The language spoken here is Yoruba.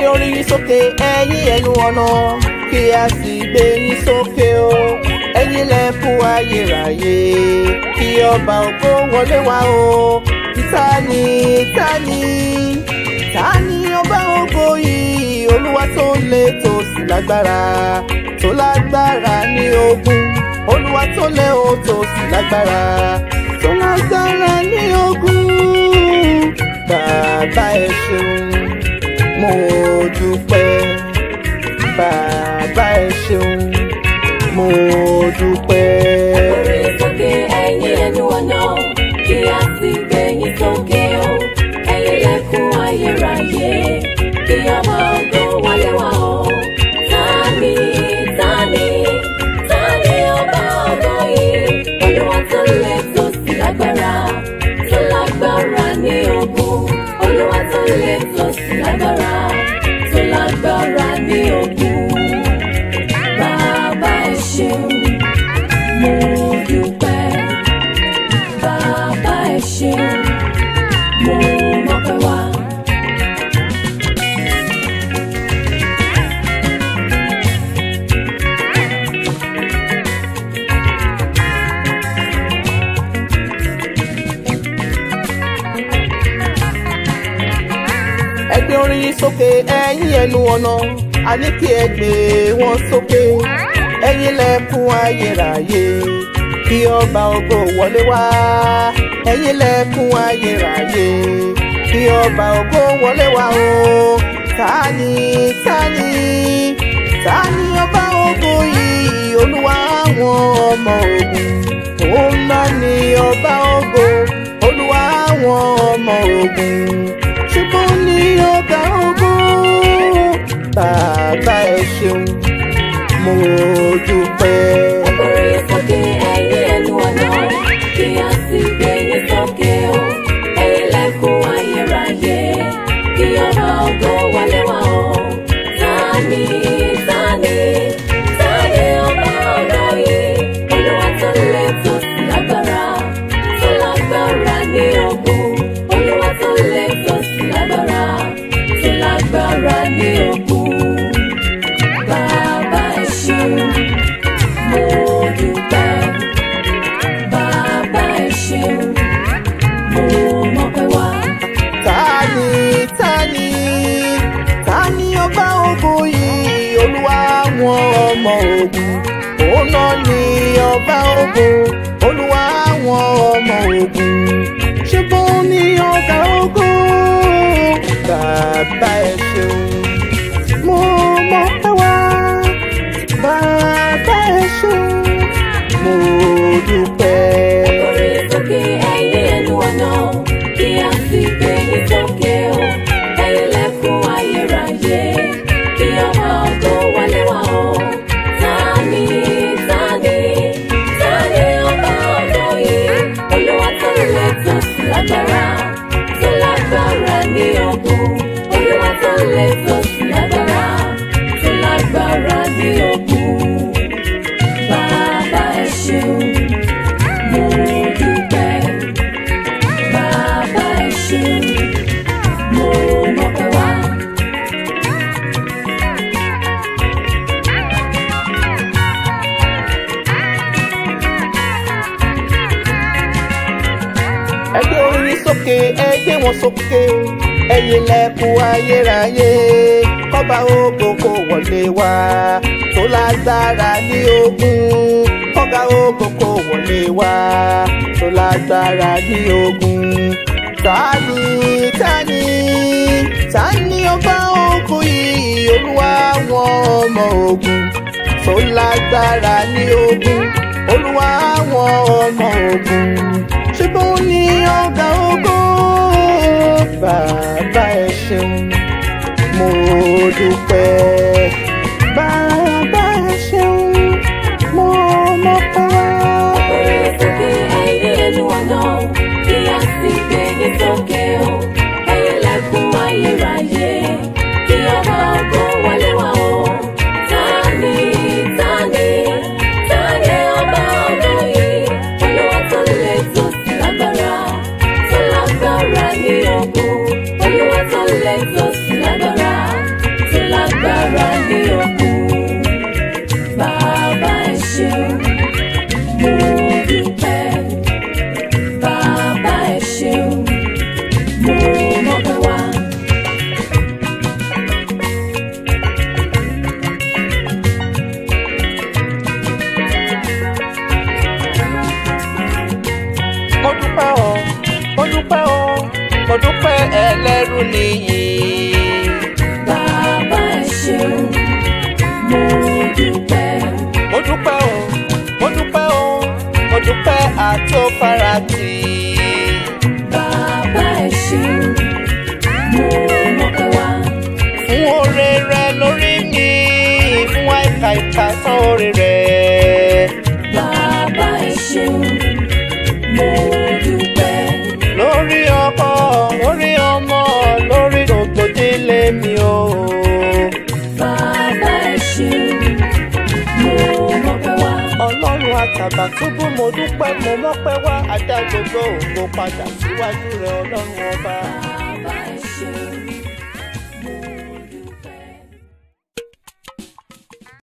orí yín sókè ẹ̀yin ẹnu ọ̀nà kí a sì gbé yín sókè o ẹ̀yin lẹ̀kùn ayérayé kí ọba ògo wọlé wá o tani tani tani ọba ògo yìí olúwa tó lé tó sì lágbára tó lágbára ní ogun olúwa tó lé o tó sì lágbára tó lágbára ní ogun bàbá ẹ ṣeun mo dúpẹ́ bàbá ẹ ṣeun mo dúpẹ́. Orí sókè ẹ̀yin ẹnu ọ̀nà kí a sì gbé yín sókè o. Ẹ̀yin lẹ̀kùn ayérayé kí ọba ògo wọlé wá o. Tani tani tani ọba ògo yìí? Olúwa tó lé tó sì lágbára tó lágbára ní ogun. Olúwa tó lé tó sì lágbára tó lágbára ní ogun. Bàbá ẹ ṣeun mo dúpẹ́ bàbá ẹ ṣeun mo mọpẹ́ wá. ẹ gbé orin yín sókè ẹ̀yin ẹnu ọ̀nà a ní kí ẹ gbé wọn sókè ẹ̀yin lẹ̀kùn ayérayé kí ọba ògo wọlé wá ẹ̀yin lẹ̀kùn ayérayé kí ọba ògo wọlé wá o tani tani tani ọba ògo yìí olúwa àwọn ọmọ ogun òun náà ni ọba ògo olúwa àwọn ọmọ ogun ṣùgbọ́n ní ọ̀gá ogun bàbá ẹ ṣeun mo dúpẹ́. Orí sókè ẹ̀yin ẹnu ọ̀nà kí a sì gbé yín sókè o. Ẹ̀yin lẹ̀kùn ayérayé kí ọba ògo wọlé wá o. Tani tani tani ọba ògo yìí? Olúwa tó lé tó sì lágbára tó lágbára ní ogun. Olúwa tó lé tó sì lágbára tó lágbára ní ogun. Bàbá ẹ ṣeun mo dúpẹ́ bàbá ẹ ṣeun mo mọpẹ́ wá. tani tani tani ọba ogun yìí olúwa àwọn ọmọ ogun òun náà ni ọba ogun olúwa àwọn ọmọ ogun ṣùgbọ́n ní ọ̀gá ogun bàbá ẹ ṣeun mo mọpẹ́ wá bàbá ẹ ṣeun mo dúpẹ́. Orí sókè ẹ̀yin ẹnu ọ̀nà kí a sì gbé yín sókè o. Ẹ̀yin lẹ̀kùn ayérayé kí ọba ògo wọlé wá o. Tani tani tani ọba ògo yìí? Olúwa tó lé tó sì lágbára tó lágbára ní ogun. Olúwa tó lé tó sì lágbára tó lágbára ní ogun. Bàbá ẹ ṣeun mo dúpẹ́ bàbá ẹ ṣeun mo mọpẹ́ wá. ẹ gbé orin sókè ẹ gbé wọn sókè ẹ̀yin lẹ̀kùn ayérayé kọba ògo kó wọlé wá tó lágbára ní ogun kọba ògo kó wọlé wá tó lágbára ní ogun tani tani tani ọba ogun yìí olúwa àwọn ọmọ ogun tó lágbára ní ogun olúwa àwọn ọmọ ogun ṣùgbọ́n ní ọ̀gá ogun bàbá ẹ ṣeun mo dúpẹ́ bàbá ẹ ṣeun mo mọ̀pẹ́ wá. Orí sókè ẹ̀yin ẹnu ọ̀nà kí a sì gbé yín sókè o. Ẹ̀yin lẹ̀kùn ayérayé kí ọba ògo wọlé wá o. Tani tani tani ọba ògo yìí? Olúwa tó lé tó sì lágbára tó lágbára ní ogun. Olúwa tó lé tó sì lágbára tó farati. bàbá ẹ ṣeun mo mọpẹ́ wá. fún oore rẹ lórí mi fún àìkà ìkà tán oore rẹ. bàbá ẹ ṣeun mo dúpẹ́. lórí ọkọ lórí ọmọ lórí gbogbo délé mi o. bàbá ẹ ṣeun mo mọpẹ́ wá. ọlọ́run àtàbàtúbú mo dúpẹ́ mo mọ́pẹ́ wá adá gbogbo ògo padà síwájú rẹ ọlọ́run ọba.